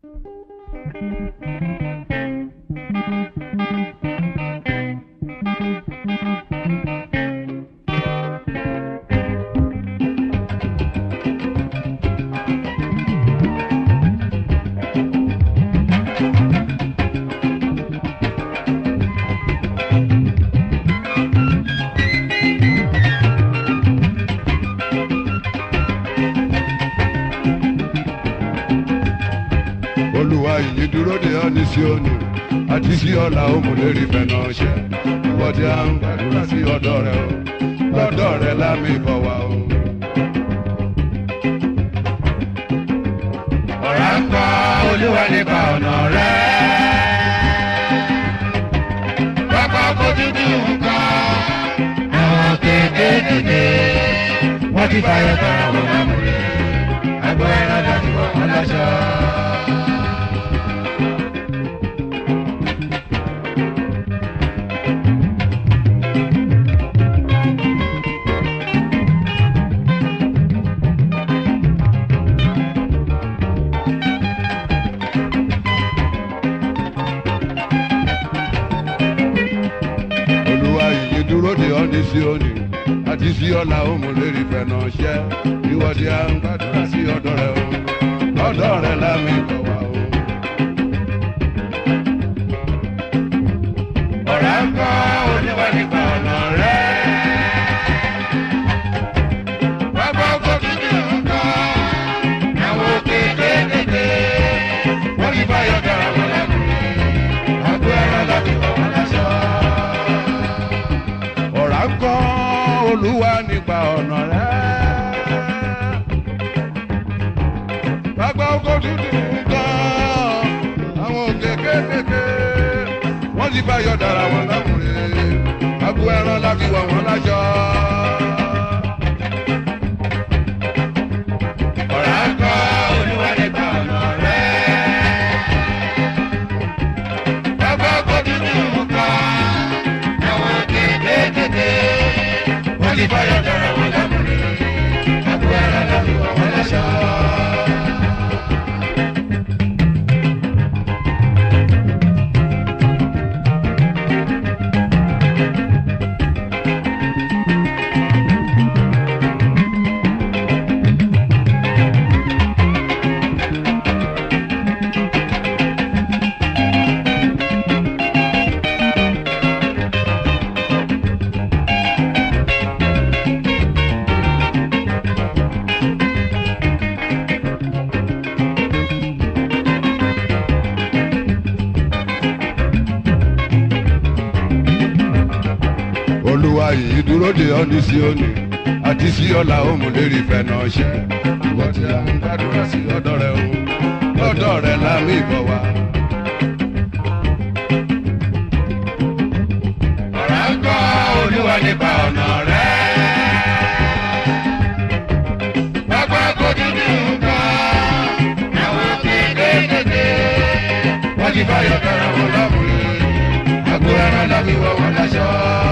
olúwa yìí dúró de ọ́ ní Síónì àti sí ọ̀la òmùlérí fẹ̀nà ṣẹ́ ìwọ tí a ń gbàdúrà sí ọ̀dọ̀ rẹ o lọ́dọ̀ rẹ lámì bọ̀ wá o. ọ̀rá ń kọ́ olúwa nípa ọ̀nà rẹ̀. pápá kó dúdú nǹkan àwọn kéékèèké wọ́n ti fàyọ̀ tán àwọn lámúre àgbo ẹran láti wọ̀ wọ́n láṣọ. olúwa yìí dúró de ọ́ ní Síónì àti sí ọ̀la òmùlérí fẹ̀nà ṣẹ́ ìwọ tí a ń gbàdúrà sí ọ̀dọ̀ rẹ o lọ́dọ̀ rẹ lámì bọ̀ wá o. ọ̀rá ń kọ́ olúwa nípa ọ̀nà rẹ̀. pápá kó dúdú nǹkan àwọn kéékèèké wọ́n ti fàyọ̀ tán àwọn lámúre àgbo ẹran láti wọ̀ wọ́n láṣọ. ọ̀rá ń kọ́ olúwa nípa ọ̀nà rẹ̀. Bàbá oko dúdú gan, àwọn òkè kékèké, wọ́n ti bá yọ̀ dára wọn lámùrè, abo ẹran láti wọ̀ wọ́n lájọ. ọ̀rá ń kọ́ olúwa nípa ọ̀nà rẹ̀. Bàbá kó dúdú nǹkan, àwọn kéékèèké, wọ́n ti fàyọ̀ dára wọn lámúre, àgbo ẹran láti wọ̀ wọ́n láṣọ. Olúwa yìí dúró de ọ́ ní Síónì, àti sí ọ̀la òmùlérí fẹ̀nà ṣẹ́, ìwọ tí a ń gbàdúrà sí ọ̀dọ̀ rẹ o, lọ́dọ̀ rẹ lámì bọ̀ wá. ọ̀rá ń kọ́ olúwa nípa ọ̀nà rẹ̀. Bàbá kó dúdú nǹkan, àwọn kéékèèké, wọ́n ti fàyọ̀ dára wọn lámúre, àgbo ẹran láti wọ̀ wọ́n láṣọ.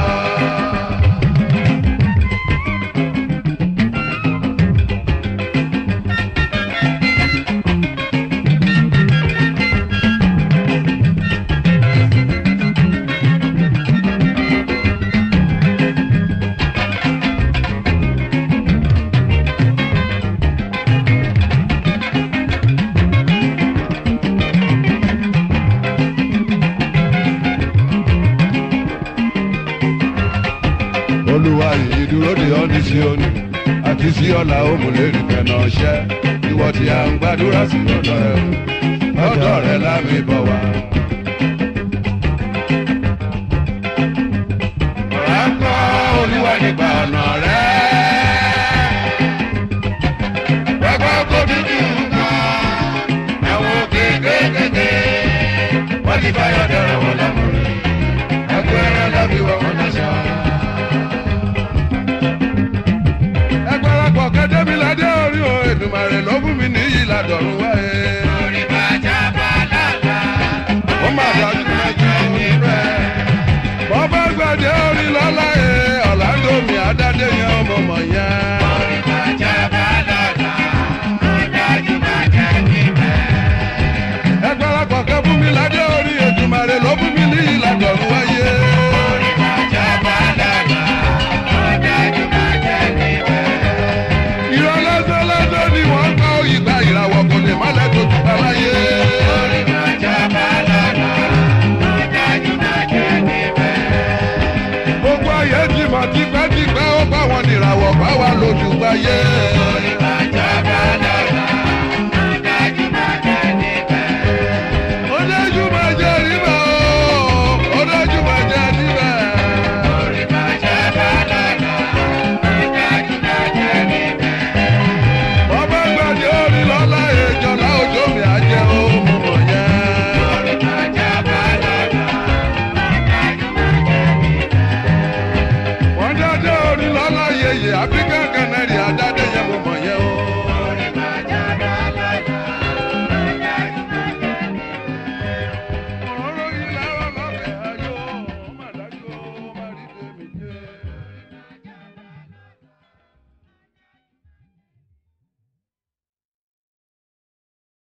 Olúwa yìí dúró de ọ́ ní Síónì, àti sí ọ̀la òmùlérí fẹ̀nà ṣẹ́, ìwọ tí a ń gbàdúrà sí ọ̀dọ̀ rẹ o, lọ́dọ̀ rẹ lámì bọ̀ wá. ọ̀rá ń kọ́ olúwa nípa ọ̀nà rẹ̀. Bàbá kó dúdú nǹkan, àwọn kéékèèké, wọ́n ti fàyọ̀ dára wọn lámúre, àgbo ẹran láti wọ̀ wọ́n láṣọ. ẹgbẹ́rẹ́pọ̀ kẹ́dẹ́mi ládé orí o Èdùmàrè ló fún mi níyì ládọ̀rùn wáyé. Orí bàjá bàlàlà, ó má dájú mẹ́jọ rẹ̀. bọ́bá gbàdé orí lọ́lá ẹ̀ ọ̀làǹdó mi àdádé yẹn ọmọ mọ̀ yẹn. orí bàjá bàlàlà, ó dájú bàjá níbẹ̀. ayé.